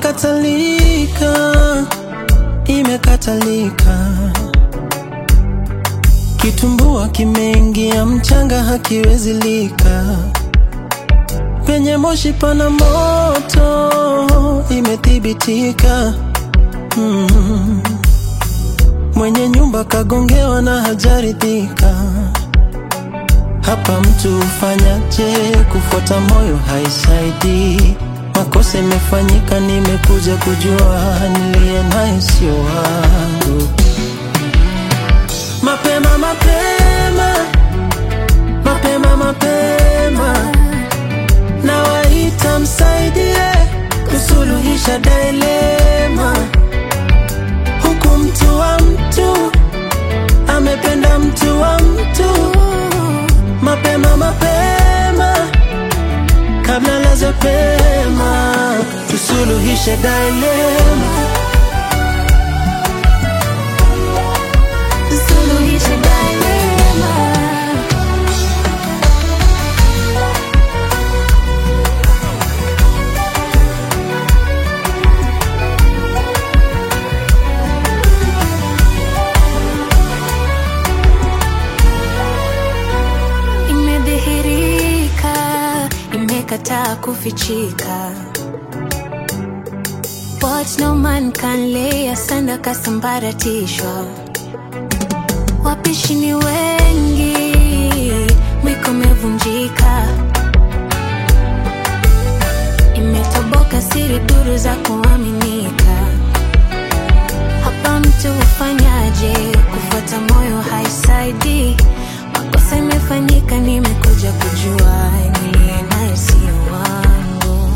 imekatalika, imekatalika. Kitumbua kimeingia mchanga, hakiwezi lika. Penye moshi pana moto, imethibitika. Mm. Mwenye nyumba kagongewa na hajaridhika. Hapa mtu ufanyaje? Kufuata moyo haisaidii. Makosa imefanyika, nimekuja kujua niliye naye sio wangu. Mapema mapema, mapema mapema, nawaita msaidie kusuluhisha dilema. Huku mtu wa mtu amependa mtu wa mtu, mapema mapema, kabla laze pema, tusuluhishe dilema. Suluhisha dilema. Imedhihirika, imekataa kufichika. What no man can lay asanda kasambaratishwa. Wapishi ni wengi, mwiko umevunjika. Imetoboka siri duru za kuaminika. Hapa mtu ufanyaje? Kufuata moyo haisaidii. Makosa imefanyika, nimekuja kujua niliye naye sio wangu.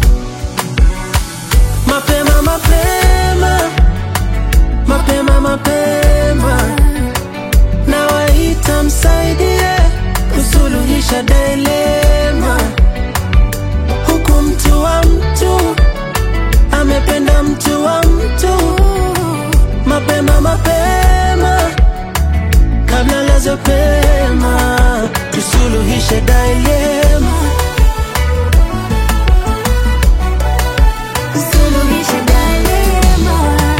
Mapema mapema, mapema mapema, nawaita msaidie kusuluhisha dilema. Huku mtu wa mtu amependa mtu wa mtu, mapema mapema, kabla laze pema, tusuluhishe dilema. Suluhisha dilema.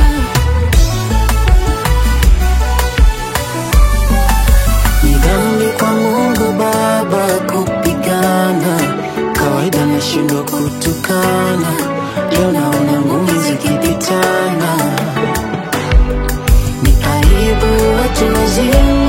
Ni dhambi kwa Mungu Baba kupigana, kawaida nashindwa kutukana, leo naona ngumi zikipitana. Ni aibu watu wazima